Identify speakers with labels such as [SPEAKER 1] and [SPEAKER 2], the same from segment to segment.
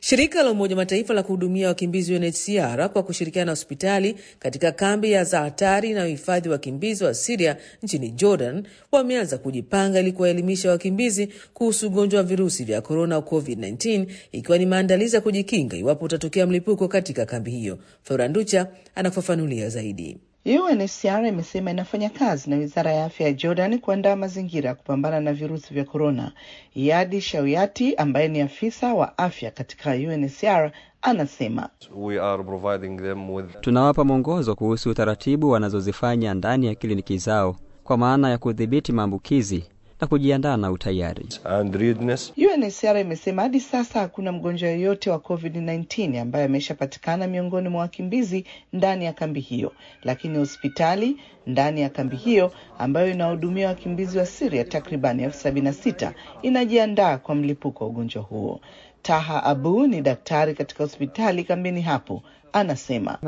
[SPEAKER 1] Shirika la Umoja Mataifa la kuhudumia wakimbizi UNHCR kwa kushirikiana na hospitali katika kambi ya Zaatari inayohifadhi wakimbizi wa Siria nchini Jordan wameanza kujipanga ili kuwaelimisha wakimbizi kuhusu ugonjwa wa virusi vya korona COVID-19, ikiwa ni maandalizi ya kujikinga iwapo utatokea mlipuko katika kambi hiyo. Floranducha anafafanulia zaidi.
[SPEAKER 2] UNHCR imesema inafanya kazi na wizara ya afya ya Jordan kuandaa mazingira ya kupambana na virusi vya korona. Yadi Shawiati ambaye ni afisa wa afya katika UNHCR anasema
[SPEAKER 3] We are providing them with...
[SPEAKER 4] tunawapa mwongozo kuhusu taratibu wanazozifanya ndani ya kliniki zao kwa maana ya kudhibiti maambukizi na kujiandaa na utayari.
[SPEAKER 3] and readiness.
[SPEAKER 2] UNHCR imesema hadi sasa hakuna mgonjwa yoyote wa COVID-19 ambaye ameshapatikana miongoni mwa wakimbizi ndani ya kambi hiyo, lakini hospitali ndani ya kambi hiyo ambayo inahudumia wakimbizi wa Syria takriban elfu sabini na sita inajiandaa kwa mlipuko wa ugonjwa huo. Taha Abu ni daktari katika hospitali kambini hapo, anasema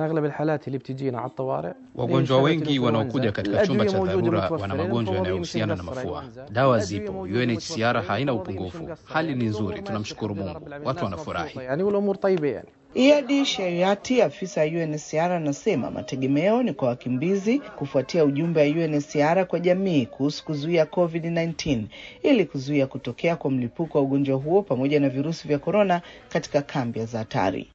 [SPEAKER 5] Wagonjwa wengi wanaokuja katika chumba cha dharura wana magonjwa yanayohusiana na mafua. Dawa zipo, UNHCR haina upungufu. Hali ni nzuri, tunamshukuru Mungu, watu wanafurahi.
[SPEAKER 2] Iadi Sheriati, afisa wa UNHCR, anasema mategemeo ni kwa wakimbizi kufuatia ujumbe wa UNHCR kwa jamii kuhusu kuzuia COVID-19 ili kuzuia kutokea kwa mlipuko wa ugonjwa huo pamoja na virusi vya korona katika kambi ya Zaatari.